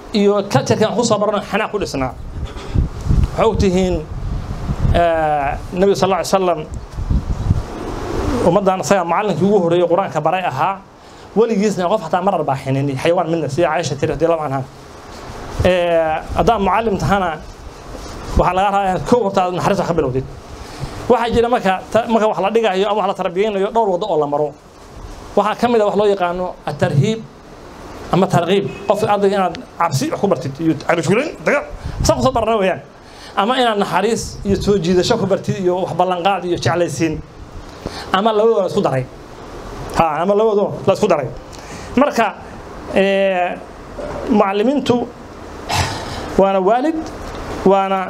iyo cultureka aan kusoo barano xanaaq ku dhisnaa waxaa ogtihiin nabiga sal alla ly salam ummaddan isaga macallinkii ugu horreeyey qur-aanka baray ahaa weligiisna qof xataa marar baa xinin xayawaan midna sida caaisha tiri radi allahu canha haddaad mucallim tahana waxaa laga rabaa inaad kow horta aad naxariis wax ka bilowdid waxaa jira marka marka wax la dhigayo ama wax la tarbiyeynayo dhowr waddo oo la maro waxaa ka mid a wax loo yaqaano atarhiib ama tarkiib qof ardayga inaad cabsi wax ku bartid iyo cabishgulin daga saa kusoo barana weeyaan ama inaad naxariis iyo soo jiidasho ku bartid iyo wax ballanqaad iyo jeclaysiin ama labadoo la isku daray ha ama labadoo la isku daray marka mucallimiintu waana waalid waana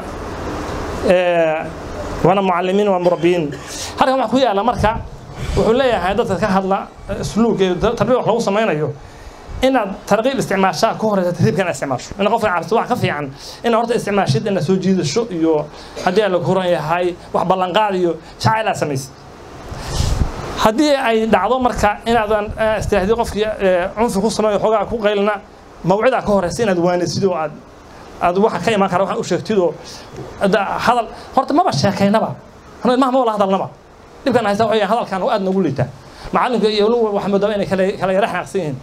waana mucallimiin waa murabbiyiin halkan waxaa ku yaala marka wuxuu leeyahay dadka ka hadla اسلوب تربيه wax lagu samaynayo inaad tarqiib isticmaashaa ka horeysa tartiibka inaad isticmaasho in qofka cabsi wax ka fiican in horta isticmaashid inaad soo jiidasho iyo haddii aan la koran yahay wax ballanqaad iyo jacayl aad samaysid haddii ay dhacdo marka inaadan istiraahdi qofkii cunfi ku sameeyo xoogaa ku qaylna mawcidaa ka horeysa inaad waanisid oo aad aad waxa ka imaan kara waxaan u sheegtid oo hadal horta maba sheekaynaba ilmaha ma wala hadalnaba dhibkan haysta waxay hadalkan oo aad nagu liitaa macallinka iyo waliba waxaa moodaa inay kala kala yara xanaaqsan yihiin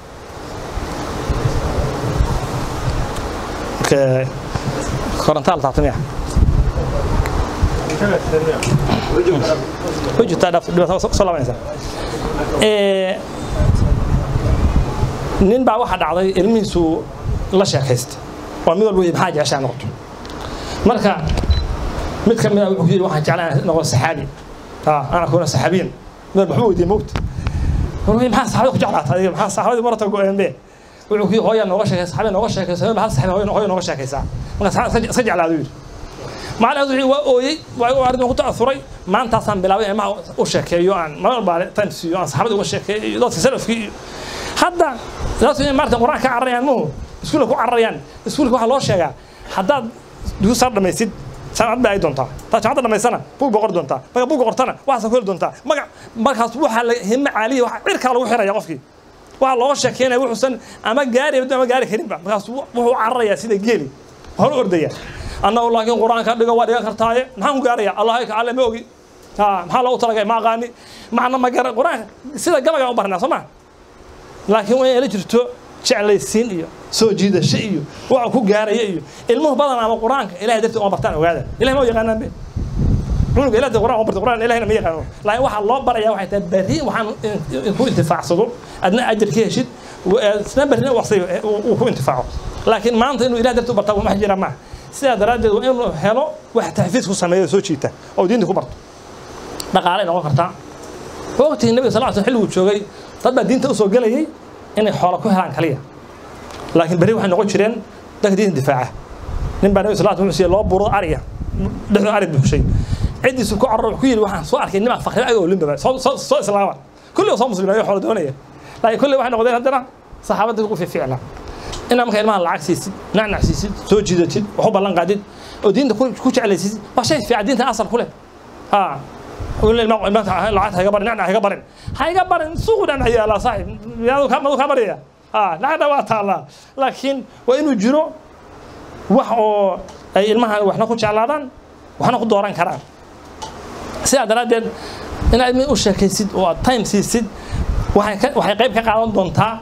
korontaa la taabtamiya way jirtaa dhaaf dhibaato soo laabanaysa nin baa waxaa dhacday ilmihiisu la sheekaysta waa mid walba maxaa jeceshaa noqoto marka mid ka mid a wuxuu yidhi waxaan jeclaa inaan noqdo saxaabi ana kuna saxaabiyan mid waxba weydiiyey mogta wuxuu maxaa saxaabada ku jeclaata adiga maxaa saxaabadii marata go-een be wuxuu ku hooyaa nooga sheekay saxaabada nooga sheekaysa hal saxaabi hooya hooya nooga sheekaysaa marka iska jeclaadu yidhi macalin wuxuu waa ooyey waa arrin ku ta'asuray maantaasaan bilaabay ilmaha u sheekeeyo aan mar walba time siiyo aan saxaabada uga sheekeeyo iyo dadka salafkii iyo hadda dadku inay maarta qur-aan ka cararayaan muhu iskuulka ku cararayaan iskuulka waxaa loo sheegaa haddaad dugsi sar dhamaysid sanad bay ay doontaa taa jaamacadda dhamaysana bug boqor doontaa marka bug boqortana waxaasa ku heli doontaa magac markaas waxaa la himo caaliya waxa cirkaa lagu xiraya qofkii waxaa looga sheekeynaya wuxuusan ama gaari ama gaari karinba markaas wuxuu cararayaa sida geeli hor ordaya annagu laakiin qur-aanka dhigo waa dhigan kartaaye maxaan ku gaaraya allahay ka alle ma ogi maxaa loogu talagay ma aqaani macna ma gara qur-aanka sida gabagaan u barnaa soo ma laakiin waa inay la jirto jeclaysiin iyo soo jiidasho iyo waxa ku gaaraya iyo ilmuhu badan ama qur-aanka ilahay dartii uma bartaan ogaada ilahay ma yaqaanaan be cunuga ilahay qur-aan uma barta qur-aan ilahayna ma yaqaano laakiin waxaa loo baraya waxay tahay berri waxaan ku intifaacsado adna ajar ka heshid isna berrina uu ku intifaaco laakiin maanta inuu ilahay dartii u bartaa wax jira maaha sidaa daraaddeed waa inuu helo wax taxfiis ku sameeyo soo jiita oo diinta ku barto dhaqaalay noqon kartaa waqtigii nabiga sal sl xilliguu joogay dad baa diinta usoo gelayay inay xoola ku helaan kaliya laakiin berri waxay noqon jireen dadka diinta difaaca nin baa nabi sal wuxuu siiyey loo buuro ariya dhexdoo ari buuxshay ciddiisu ku cararo wuxuu ku yidhi waxaan soo arkay nimaa fakri agoo limbaba soo soo islaama kulli oo soo muslimeeyo xoola doonaya laakiin kulli waxay noqdeen haddana saxaabadda ugu fiicnaa inaad marka ilmaha lacag siisid nacnac siisid soo jiidatid wax u ballan qaadid oo diinta ku jeclaysiisid waa shay fiican diinta asal ku leh ha lacagta hayga barin nacnac hayga barin hayga barin suuqu nacnac yaalaa saaxib madu kaa baryaya ha nacna waa taallaa laakiin waa inuu jiro wax oo ay ilmaha waxna ku jeclaadaan waxna ku dooran karaan sidaa daraaddeed inaad ilmihi u sheekaysid oo aad time siisid waxay qayb ka qaadan doontaa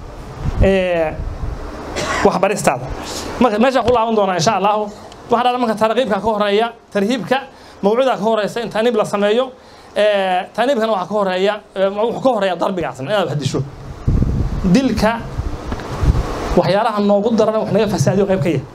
waxbaristaada marka meesha ku laaban doonaa insha allahu waxaa dhada marka tarqiibka ka horeeya tarhiibka mawcuudaa ka horeysa in taniib la sameeyo taniibkana waxaa ka horeeya wuxuu ka horeeya darbigaas inaad wax disho dilka waxyaalaha noogu daran wax naga fasaadiyo qayb ka yahay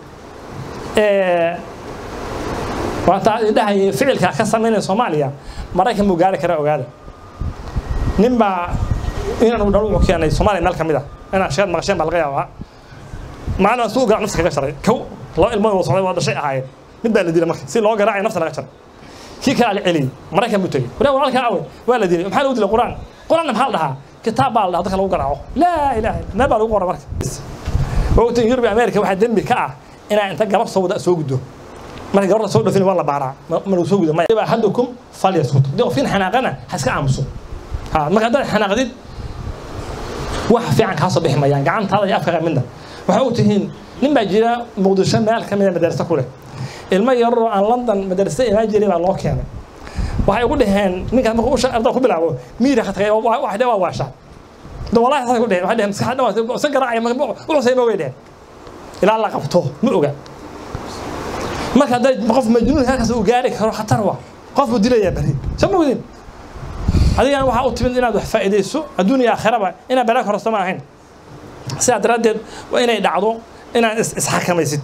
waata dhahayay ficilka ka samaynaya soomaaliya maraykan buu gaari kara ogaada nin baa inaan dhalo wuxuu keenay soomaaliya meel ka mid ah inaan sheed maqasheen baa laga yaabaa maalin aan suu garan nafta kaga jaray kow laba ilmood wada socday waa dhashay ahaayeen mid baa la dilay marka si loo garaacay nafta laga jaray kii kale la celiyey maraykan buu tegey waraa walaalkaa awe waa la dilay maxaa lagu dilay qur-aan qur-aanna maxaa la dhahaa kitaab baa la dhahaa dadka lagu garaaco laa ilaaha illa meel baa lagu qora marka wogtan yurub america waxaa dembi ka ah inaa inta gabar soo wada soo guddo marka gabarta soo dhafin waa la baaraa ma lagu soo gudo maya ahadukum falyaskut haddii qofkin xanaaqana ha iska aamuso ha marka haddaad xanaaqdid wax fiican kaa soo bixi mayaan gacantaada iyo afkaaga midna waxay u tihiin nin baa jira muqdisho meel ka mida madarasa ku leh ilmo yaroo aan london madarasa imaan jiray baa loo keenay waxay ugu dhaheen ninkaas markuu usha ardaa ku bilaabo miira khatagay wax dheh waa waashaa da wallahi saasay ku dheheen waxay dheheen maskaxda dhan iska garaacaya wuxuusay ma way dheheen ilaa la qabto ma oga marka hadday qof majnuun halkaas uu gaari karo khatar waa qof buu dilayaa beri soo ma wadin adigana waxaa u timid inaad wax faa'iidayso adduun iyo aakhiraba inaad balaa korosto ma ahayn sidaa daraaddeed waa inay dhacdo inaad isxakamaysid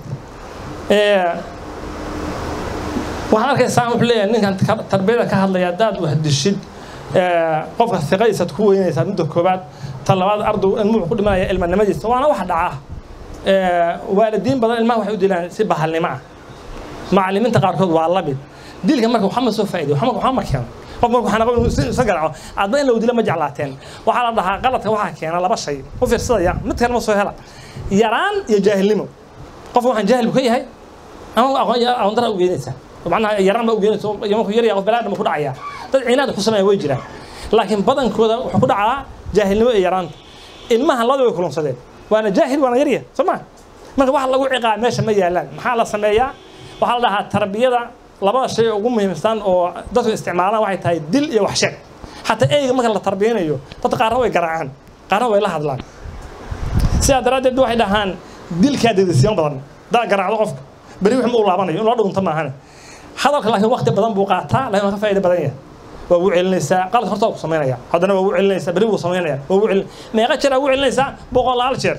waxaad arkaysaa wuxuu leeyahay ninkan tarbiyada ka hadlaya haddaad wahdishid qofka fiqadiisaad ku weynaysaa midda koobaad ta labaad ardow ilmuhu ku dhimanaya ilmanimadiisa waana wax dhaca waalidiin badan ilmaha waxay u dilaan si bahalnimo ah macallimiinta qaarkood waa la mid dilka marka waxaa ma soo faa'iday waxaa waxaa ma keeno qof marka waxaa naqon isa garaaco adna in lagu dilo ma jeclaateen waxaa la dhahaa qaladka waxaa keena laba shay u fiirsadaya mid kale ma soo hela yaraan iyo jaahilnimo qof waxaan jaahil buu ka yahay ama aqoon aqoon dara u geynaysaa macnaha yaraan baa u geynaysa iyo markuu yar yahay qof balaadhama ku dhacaya dad cinaad ku sameeya way jiraan laakiin badankooda wuxuu ku dhacaa jaahilnimo iyo yaraanta ilmaha labada way kulunsadeen waana jaahil waana yarya soo ma marka waxa lagu ciqaa meesha ma yaalaan maxaa la sameeyaa waxaa la dhahaa tarbiyada labada shay ugu muhiimsan oo dadku isticmaalaan waxay tahay dil iyo wax sheeg xataa eyga marka la tarbiyanayo dadka qaarna way garaacaan qaarna way la hadlaan sidaa daraaddeed waxay dhahaan dilkaa dedisiyan badan daa garaacdo qofka beri wax ma u laabanayo in loo dhunto maahane hadalka laakiin waqti badan buu qaataa laakiin waa ka faa'iido badan yahay waa ugu celinaysaa qalad horta waa ku samaynaya haddana waa ugu celinaysaa beri buu samaynaya waa ugu celin meeqa jeer aa ugu celinaysaa boqolaal jeer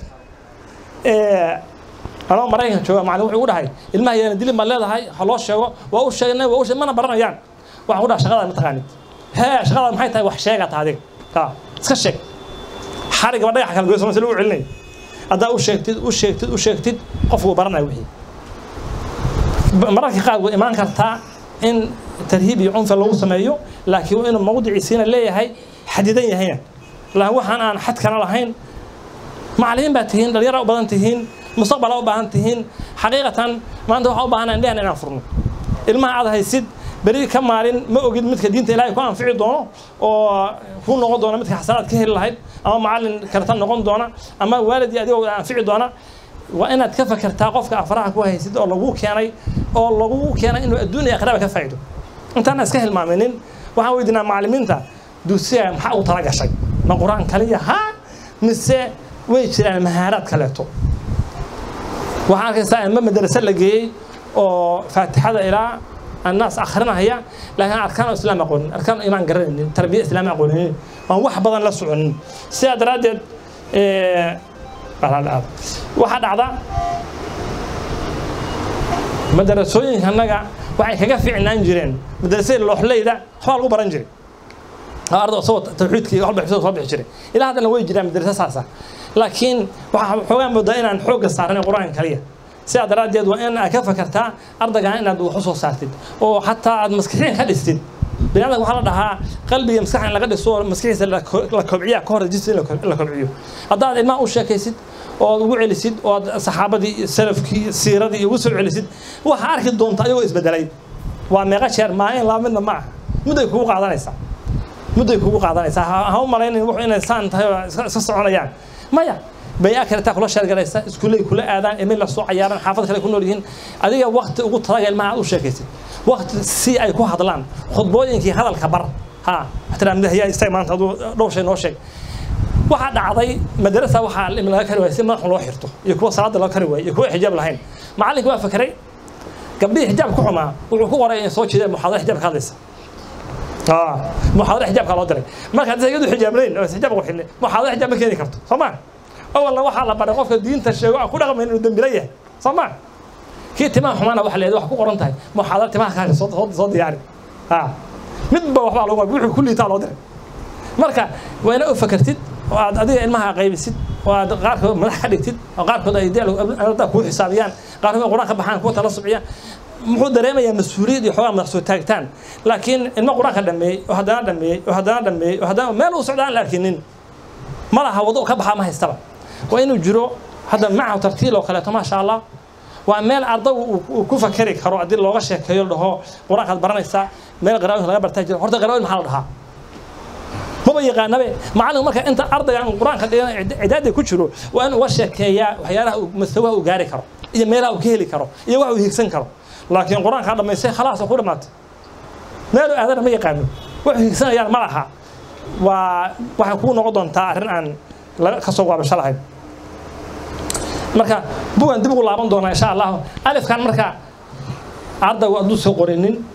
anoo maraykan jooga macallin wuxuu ugu dhahay ilmaha yaana dilin baad leedahay ha loo sheego waa u sheegnay waa u sheeg mana baranayaan waxaan ku dhaha shaqada ma taqaanid hee shaqada maxay tahay wax sheega ta adiga ha iska sheeg xarigaba dhagaxa kala goyso mase lagu celinay haddaa u sheegtid u sheegtid u sheegtid qofku uu baranaya wixii mararka qaar way imaan kartaa in tarhiib iyo cunfa lagu sameeyo laakiin waa inuu mawdiciisiina leeyahay xadidan yahayna laakiin waxaan aan xad kana lahayn macallimiin baa tihiin dhalinyara u badan tihiin mustaqbala u baahan tihiin xaqiiqatan maanta waxaa u baahanaa indhehan inaan furno ilmaha aad haysid beri ka maalin ma ogid midka diinta ilaahay ku anfici doono oo ku noqon doona midka xasanaad ka heli lahayd ama macallin karta noqon doona ama waalidii adigoo anfici doona waa inaad ka fakertaa qofka afraha ku haysid oo lagu keenay oo lagu keenay inuu adduun iyo akhiraba ka faa'iido intaana iska hilmaaminin waxaan weydiinaa macallimiinta dugsiga maxaa ugu tala gashay ma qur-aan kaliya ha mise way jiraan mahaaraad kaleeto waxaan arkaysaa ilmo madrase la geeyey oo faatixada ilaa annaas akhrinahaya laakiin arkaan islaam aqoonin arkaan imaan garanaynin tarbiya islaam aqooninin waan wax badan la soconin sidaa daraaddeed waxaa dhacda madarasooyinka annaga waxay kaga fiicnaan jireen madarasada looxleyda waxbaa lagu baran jiray ardo isagoo tawxiidkii wax bixisoo soo bixi jiray ilaa haddana way jiraan madarasa saasa laakiin waxaa xoogaa moodaa inaan xoogga saarnay qur-aanka kaliya sidaa daraaddeed waa in aad ka fakartaa ardaygan inaad wax u soo saartid oo xataa aad maskaxiin ka dhistid biniadamka waxaa la dhahaa qalbiga maskaxa in laga dhiso oo maskaxiisa la kobciya ka hor jisda in la kobciyo haddaad ilmaha u sheekaysid ood ugu celisid ood saxaabadii salafkii siiradii ugu soo celisid waxaa arki doonta ayagoo isbedelay waa meeqa jeer maalin laba midna ma aha mudday kugu qaadanaysaa mudday kugu qaadanaysaa ha u malaynin wuxuu inay saan tahay oo iska soconayaan maya bay-a kaletaa kula sheergalaysa iskuulley kula aadaan emil la soo cayaaran xaafad kale ku nool yihiin adiga wakti ugu talaga ilmaha aad u sheekaysid wakti si ay ku hadlaan khudbooyinkii hadalka bar ha waxtiraa midahyaa istag maanta aduu dhowr shay noo sheeg waxaa dhacday madarasa waxaa ilmi laga kari waayay si madaxun loo xirto iyo kuwa salaada loo kari waayay iyo kuwa xijaab lahayn macallinka waa fakeray gabdhihii xijaab ku xumaa wuxuu ku qoray inay soo jeedeen muxaadara xijaab ka hadlaysa muxaadara xijaabka loo diray marka haddii iyadu xijaablayn oo xijaab qurxin muxaadara xijaab ma keeni karto soo ma awalna waxaa la baray qofka diinta sheego aan ku dhaqmayn inuu dembila yahay soo ma kii timaha xumaana waxa leedahay wax ku qoran tahay muxaadara timaha kaaga soo soo diyaari ha midba waxbaa lagu wuxuu ku liitaa loo diray marka waa ina u fakartid oo aad adiga ilmaha qaybisid oo aad qaarkood madax ka dhigtid oo qaarkood ay dee kuu xisaabiyaan qaarkood qur-aan ka baxaan kuwa tala subciyaan muxuu dareemayaa mas-uuliyad iyo xoogaa madax soo taagtaan laakiin ilmo qur-aanka dhameeyey oo haddana dhameeyey oo haddana dhameeyey oo haddana meel uu socda aan la arkinin ma laha wado ka baxaa ma haystaba waa inuu jiro hadda macahu tartiil oo kaleeto maasha allah waa meel ardagu uu ku fakeri karo haddii looga sheekeeyo dhaho qur-aankaad baranaysaa meel qaraawinka laga bartaa jiro horta qaraawin maxaa la dhahaa maba yaqaanabe macallin marka inta ardayga qur-aanka dhigan cidaada ku jiro waa in uga sheekeeyaa waxyaalaha mastawaha uu gaari karo iyo meelaha uu ka heli karo iyo wax uu hiigsan karo laakiin qur-aanka dhamaystay khalaas ku dhamaatay meel uu aadana ma yaqaano wax hiigsanayaan ma laha waa waxay kuu noqon doontaa arrin aan ka soo waabasho lahayn marka bugan dib ugu laaban doonaa insha allahu alifkan marka ardaygu hadduu soo qorinin